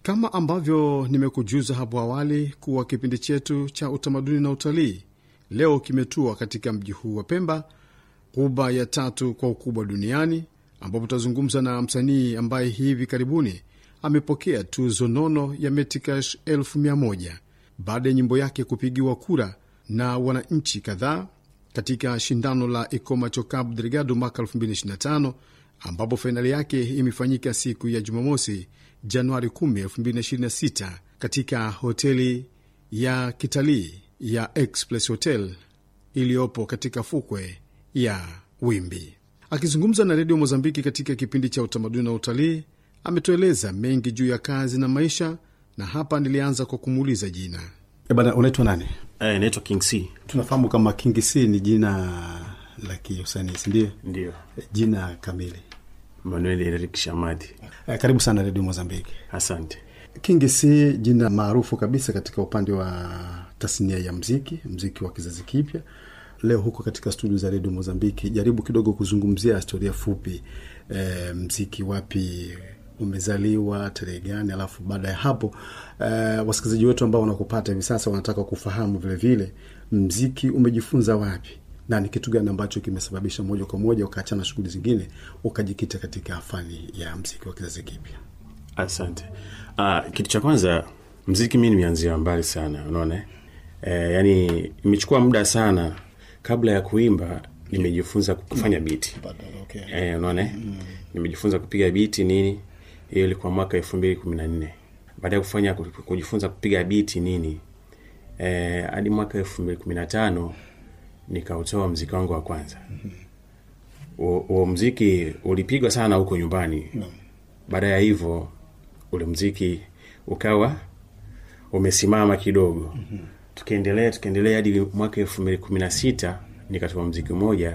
Kama ambavyo nimekujuza hapo awali kuwa kipindi chetu cha utamaduni na utalii leo kimetua katika mji huu wa Pemba, ghuba ya tatu kwa ukubwa duniani, ambapo tutazungumza na msanii ambaye hivi karibuni amepokea tuzo nono ya Metikash elfu mia moja baada ya nyimbo yake kupigiwa kura na wananchi kadhaa katika shindano la Ikomacho Cabo Delgado mwaka 2025 ambapo fainali yake imefanyika siku ya Jumamosi, Januari 10, 2026 katika hoteli ya kitalii ya Express Hotel iliyopo katika fukwe ya Wimbi. Akizungumza na redio Mozambiki katika kipindi cha utamaduni na utalii, ametueleza mengi juu ya kazi na maisha, na hapa nilianza kwa kumuuliza jina. E bana, unaitwa nani? Eh, naitwa King C. Tunafahamu kama King C ni jina la kiusanii, sindio? Ndio. Jina kamili. Manuel Eric Shamadi. Eh, karibu sana redio Mozambiki. Asante. King C jina maarufu kabisa katika upande wa tasnia ya mziki, mziki wa kizazi kipya. Leo huko katika studio za redio Mozambiki, jaribu kidogo kuzungumzia historia fupi, e, mziki wapi umezaliwa, tarehe gani, alafu baada ya hapo e, wasikilizaji wetu ambao wanakupata hivi sasa wanataka kufahamu vilevile vile, mziki umejifunza wapi na ni kitu gani ambacho kimesababisha moja kwa moja ukaachana shughuli zingine ukajikita katika fani ya mziki wa kizazi kipya? Asante. Ah, kitu cha kwanza mziki mi nimeanzia mbali sana, unaona eh, yani imechukua muda sana kabla ya kuimba nimejifunza kufanya biti Okay. eh, unaona mm. nimejifunza kupiga biti nini, hiyo ilikuwa mwaka elfu mbili kumi na nne baada ya kufanya kujifunza kupiga biti nini eh, hadi mwaka elfu mbili kumi na tano nikautoa mziki wangu wa kwanza huo mziki ulipigwa sana huko nyumbani No. baada ya hivyo ule mziki ukawa umesimama kidogo mm-hmm. tukiendelea tukiendelea hadi mwaka elfu mbili kumi na sita nikatoa mziki mmoja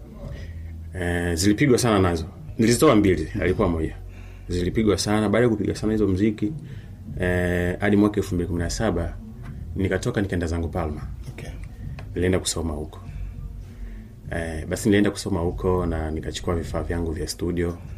e, zilipigwa sana nazo nilizitoa mbili alikuwa moja zilipigwa sana baada ya kupiga sana hizo mziki eh, hadi mwaka elfu mbili kumi na saba nikatoka nikaenda zangu palma Okay. nilienda kusoma huko eh, basi nilienda kusoma huko na nikachukua vifaa vyangu vya studio